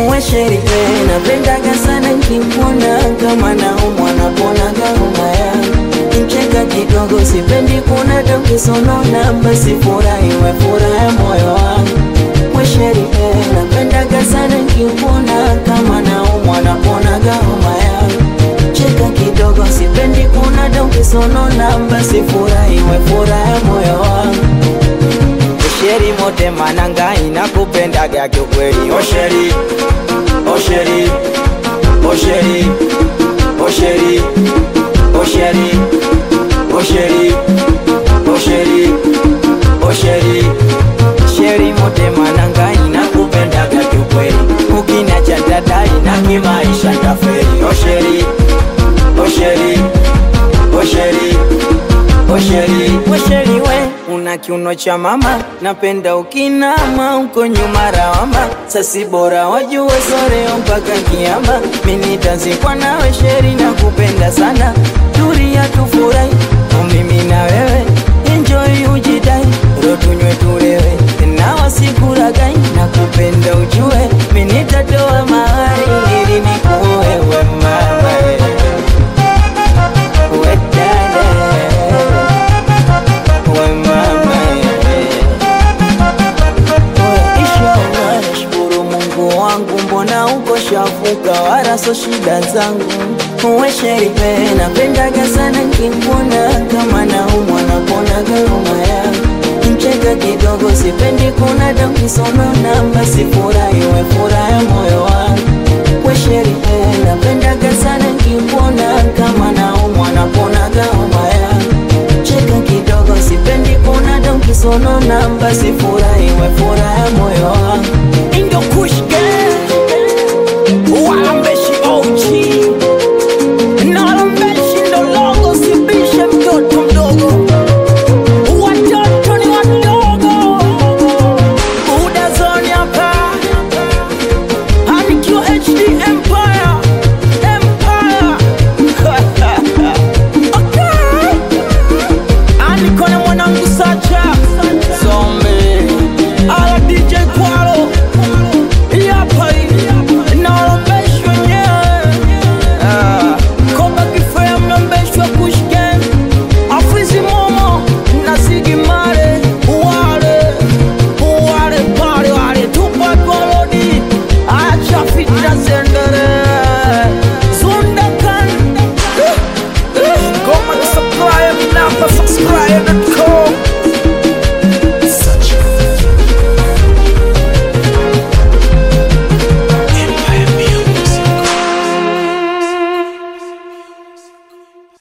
uwe sheri napendaga sana nkimwona kama naumwa naponaga homa yangu mcheka kidogo sipendi kuna dokisonona basi furahi we furaha moyo wangu mwesheri napendaga sana nkimwona kama naumwa naponaga homa yangu cheka kidogo sipendi kuna dokisonona basi furahi we furaha moyo wangu Osheri mote mananga inakupendaga kiukweli Osheri, Osheri, Osheri, Osheri, Osheri, Osheri, Osheri, Osheri Sheri mote mananga inakupendaga kiukweli Ukiniacha dada ina kimaisha taferi Osheri, Osheri, Osheri, Osheri, Osheri we una kiuno cha mama, napenda ukinama uko nyuma rawama, sasi bora wajue soreo mpaka kiama, mimi tazikwa nawe sheri na kupenda sana, turia tufurahi mimi na wewe, enjoy ujidai, ro tunywe tulewe, na wasikuragai na kupenda ujue, mimi nitatoa mahari ili nikuoe we mama we dada we mama Inshallah, nashukuru Mungu wangu, mbona uko shafuka, wala so shida zangu. Uwe sheri napendaga sana nkikuona, kama naumwa naponaga homa yangu. Mcheka kidogo, sipendi kuna dokisonona, basi furahi we furaha moyo wangu. We sheri napendaga sana nkikuona, kama naumwa naponaga homa yangu cheka kidogo, sipendi kuna dokisonona, basi furahi we furaha moyo wangu. Indo Kush Gang Walambeshi OG Na walambeshi ndo logo Sibishe mtoto mdogo Watoto ni wadogo Buda zone hapa Hanikiwa HD Empire Empire Okay Aniko na mwanangu Sacha Zombie Ala DJ Kwalo Yapa Naolombeshwa nyewe Koba kifea mlombeshwa Kush Gang Afizi Momo na Ziggy Marley Wale Wale pale wale Tupac Golodi Acha fitna zende